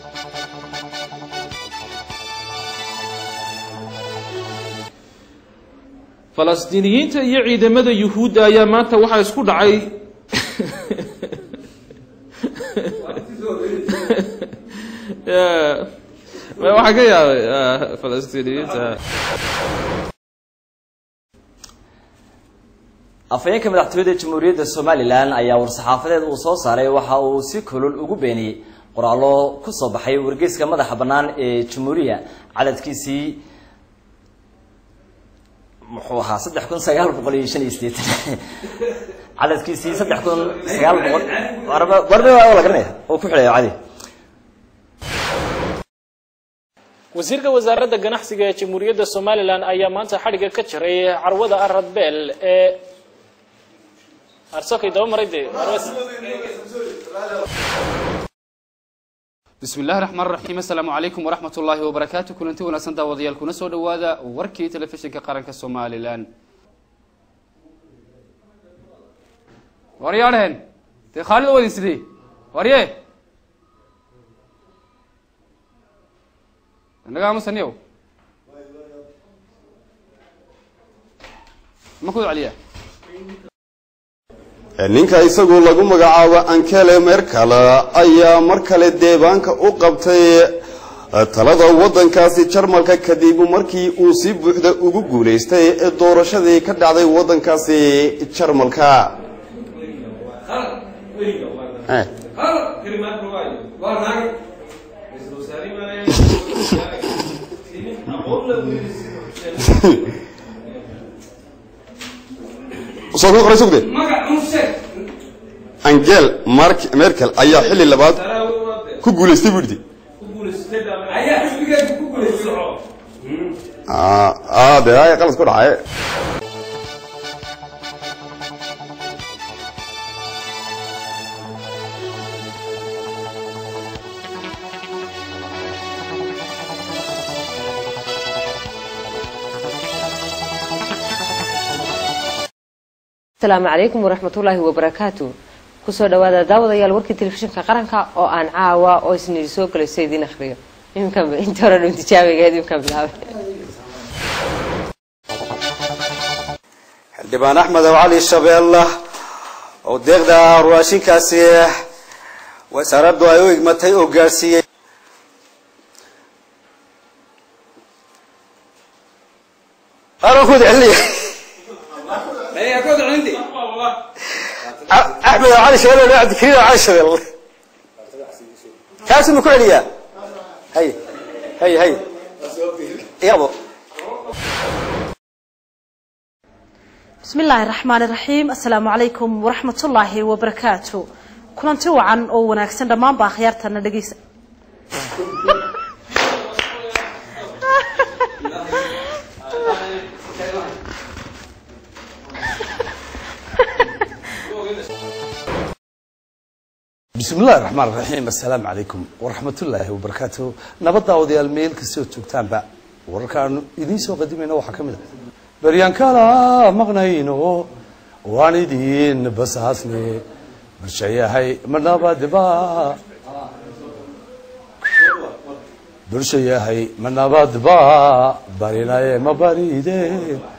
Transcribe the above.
falastiiniyiinta iyo ciidamada yuhuudda ayaa maanta waxaa isku dhacay waxaa ka yaabay falastiiniyiinta afhayeenka madaxtooyada jamhuuriyadda somalilan ayaa war-saxaafadeed uu soo saaray waxa uu si kulul ugu beeniyey qoraallo ku soo baxay wargeyska madaxa bannaan ee jamhuuriya cadadkiisii muxuu ahaa saddex kun sagaal boqol iyo shan iyo sideetan cadadkiisii saddex kun sagaal boqol warbe waa la garanaya oo ku xidhayo cadi wasiirka wasaaradda ganacsiga ee jamhuuriyadda somalilan ayaa maanta xadhigga ka jiray carwada aradbeel ee arsokay daba maray dee bismi illahi raxmaan raxiim assalaamu calaykum waraxmat ullaahi wabarakaatu kulanti wanaagsan daawadayaal kuna soo dhawaada warkii telefishinka qaranka somalilan waryaadheen dee khaalid oo wadin sidee warye inaga amusaniyow ma ku celiya ninka isagu lagu magacaabo ankele merkel ayaa mar kale deebaanka u qabtay talada waddankaasi jarmalka kadib markii uu si buuxda ugu guulaystay doorashadii ka dhacday waddankaasi jarmalka angel merkel ayaa xilli labaad ku guulaystay buu yidhi de ay qalad ku dhacay asalaamu calaykum waraxmatullaahi wabarakaatu kusoo dhawaada daawadayaal warkii telefishinka qaranka oo aan caawa oo isniidi soo galayso idiin akhriyo imkan inta hore dhow tijaabigeed imkan bilaabay xildhibaan axmed ow cali shabeelle oo deeqda raashinkaasi wasaaraddu ay u igmatay oo gaadhsiiyey axmed ow cali shabeelle cabdikariim ow cali shabeelle kaasi ma ku celiyaa hay hay hay iyado bismi illaahi raxmaani raxiim assalaamu calaykum waraxmatullaahi wabarakaatu kulanti wacan oo wanaagsan dhammaanba akhyaartana dhegeysa bismi illahi raxmaan raxiim assalaamu calaykum waraxmatullaahi wabarakaatu nabadda odayaal meel kastoo joogtaanba wararkaanu idiin soo qadimayna waxaa ka mid a baryaan kala maqnayno waan idin basaasne bulshayahay ma nabadba bulshayahay ma nabadba barinaye ma barideen